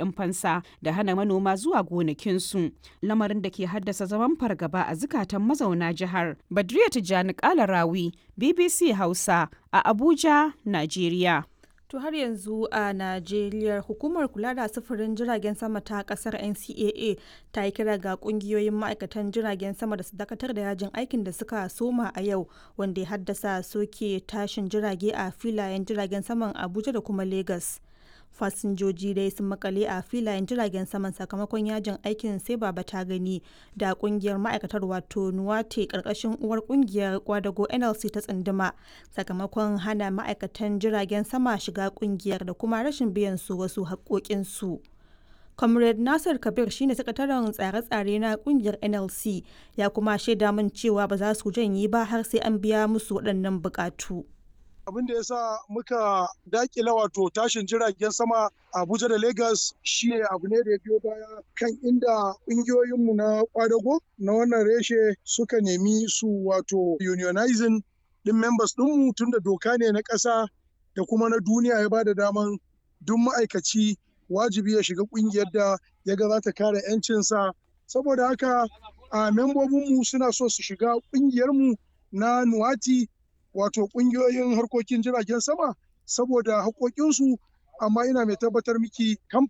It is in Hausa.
kuɗin fansa da hana manoma zuwa gonakinsu lamarin da ke haddasa zaman fargaba a zukatan mazauna jihar badriya tijjani kalarawi bbc hausa a abuja najeriya To har yanzu a Najeriya hukumar kula da sufurin jiragen sama ta kasar NCAA ta yi kira ga kungiyoyin ma'aikatan jiragen sama da su dakatar da yajin aikin da suka soma a yau wanda ya haddasa soke tashin jirage a filayen jiragen saman Abuja da kuma Lagos. fasinjoji dai sun makale a filayen jiragen saman sakamakon yajin aikin sai baba ta gani da kungiyar ma'aikatar wato nuwate karkashin uwar kungiyar kwadago nlc ta tsunduma sakamakon hana ma'aikatan jiragen sama shiga kungiyar da kuma rashin biyan su wasu haƙoƙinsu. comrade nasir kabir shine sakataren tsare-tsare na kungiyar nlc ya kuma shaida min cewa ba za su janye ba har sai an biya musu waɗannan buƙatu. abin da ya sa muka dakila wato tashin jiragen sama abuja da lagos shi abu ne da ya biyo baya kan inda ƙungiyoyinmu na kwadago na wannan reshe suka nemi su wato unionizing din members ɗinmu tun da doka ne na ƙasa da kuma na duniya ya bada daman duk ma'aikaci wajibi ya shiga ƙungiyar da ya ga za ta kare 'yancinsa saboda haka a membobinmu suna so su shiga ƙungiyarmu na nuwati wato kungiyoyin harkokin jiragen sama saboda haƙoƙinsu amma ina mai tabbatar miki